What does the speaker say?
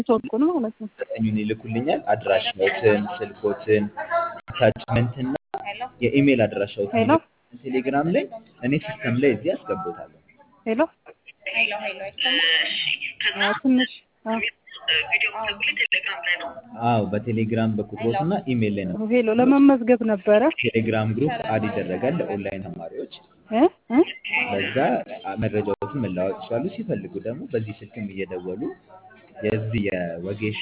ኔትወርኩን ማለት ነው። ዘጠኙን ይልኩልኛል። አድራሻዎትን፣ ስልኮትን፣ አታችመንትና የኢሜል አድራሻዎትን ሄሎ ይልኩልኛል ቴሌግራም ላይ እኔ ሲስተም ላይ እዚህ አስገቦታለሁ። ሄሎ አዎ፣ ትንሽ አዎ፣ አዎ በቴሌግራም በቁጥሮትና ኢሜል ላይ ነው። ሄሎ ለመመዝገብ ነበረ ቴሌግራም ግሩፕ አድ ይደረጋል ለኦንላይን ተማሪዎች። እ እ በዛ መረጃዎችን መለዋወጥ ይችላሉ። ሲፈልጉ ደግሞ በዚህ ስልክም እየደወሉ የዚህ የወጌሽ